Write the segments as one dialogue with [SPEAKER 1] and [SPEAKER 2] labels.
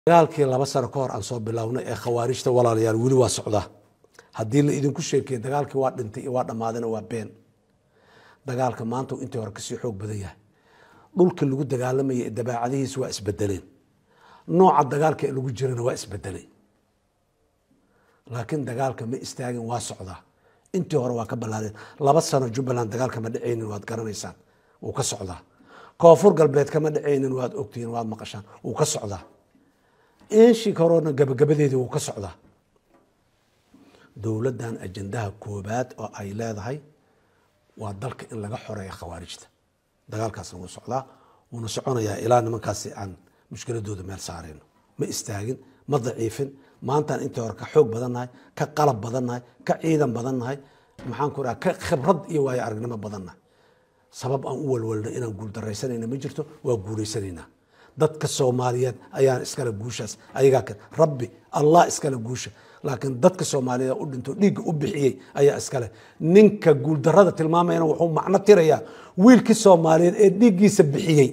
[SPEAKER 1] dagaalkii laba sano ka hor aan soo bilownay ee khawaarijta walaalayaal weli waa socdaa haddii la idinku sheekeye dagaalkii waa dhintay iyo waa dhammaadana waa been dagaalka maanta intii hore kasii xoog badan yahay dhulka lagu dagaalamayay dabaacadihiisa waa isbedeleen nooca dagaalka ee lagu jirana waa isbedelay laakiin dagaalka ma istaagin waa socdaa intii hore waa ka ballaadeen laba sano jubbaland dagaalka ma dhacaynin waad garanaysaan wuu ka socdaa koonfur galbeed kama dhacaynin waad ogtihiin waad maqashaan wuu ka socdaa inshii horena gabagabadeedii wuu ka socdaa dowladdan ajandaha koobaad oo ay leedahay waa dalka in laga xoreeya khawaarijta dagaalkaasna wuu socdaa wuuna soconayaa ilaa nimankaasi aan mushkiladooda meel saarayno ma istaagin ma daciifin maantaan intii hore ka xoog badannahay ka qalab badannahay ka ciidan badannahay maxaan ku raha ka khibrad iyo waayo aragnimo badannahay sabab aan u walwalno inaan guuldaraysanayna ma jirto waa guulaysanaynaa dadka soomaaliyeed ayaan iskale guushaas ayagaa kan rabbi allah iskale guusha laakiin dadka soomaaliyeed u dhinto dhiigga u bixiyey ayaa iskale ninka guuldarada tilmaamayana wuxuu macno tirayaa wiilkii soomaaliyeed ee dhiiggiisa bixiyey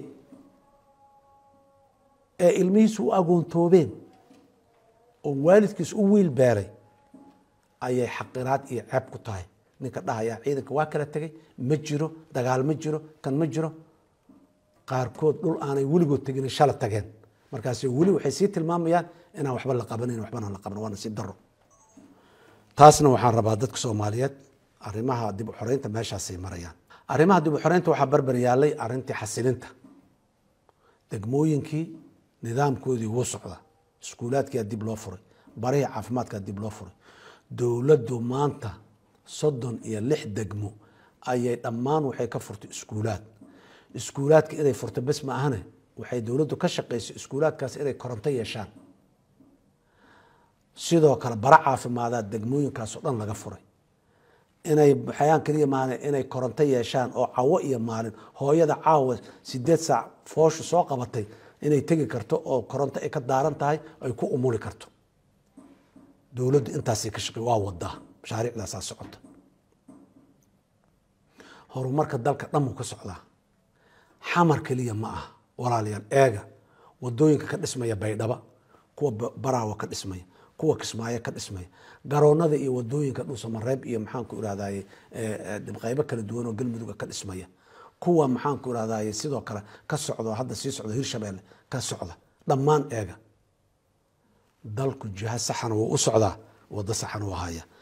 [SPEAKER 1] ee ilmihiisu u agoontoobeen oo waalidkiis u wiil beeray ayay xaqiraad iyo ceeb ku tahay ninka dhahayaa ciidanka waa kala tegay ma jiro dagaal ma jiro kan ma jiro qaarkood dhul aanay weligood tegin shala tageen markaas weli waxay sii tilmaamayaan inaan waxba la qabanayn waxbana la qaban waa nasiib daro taasna waxaan rabaa dadka soomaaliyeed arrimaha dib u xoreynta meeshaasay marayaan arrimaha dib u xoreynta waxaa barbar yaalay arrintii xasilinta degmooyinkii nidaamkoodii wuu socda iskuulaadkiyaa dib loo furay barihii caafimaadkaa dib loo furay dowladdu maanta soddon iyo lix degmo ayay dhammaan waxay ka furtay iskuulaad iskuulaadka inay furto bes ma ahane waxay dowladdu ka shaqaysay iskuulaadkaas inay koronto yeeshaan sidoo kale bara caafimaadaa degmooyinkaasoo dhan laga furay inay waxayaan kaliya maane inay koronto yeeshaan oo cawo iyo maalin hooyada caawa sideed saac fooshu soo qabatay inay tegi karto oo koronto ay ka daaran tahay ay ku umuli karto dowladdu intaasay ka shaqey waa wadaa mashaariicdaasaa socota horumarka dalka dhanmuu ka socdaa xamar keliya ma aha walaalayaal eega wadooyinka ka dhismaya baydhaba kuwa baraawa ka dhismaya kuwa kismaayo ka dhismaya garoonada iyo wadooyinka dhuusamareeb iyo maxaanku irahdaye qaybo kala duwan oo galmuduga ka dhismaya kuwa maxaanku irahdaye sidoo kale ka socdo hadda sii socdo hirshabeelle ka socda dhammaan eega dalku jiha saxana wuu u socdaa wado saxana u haya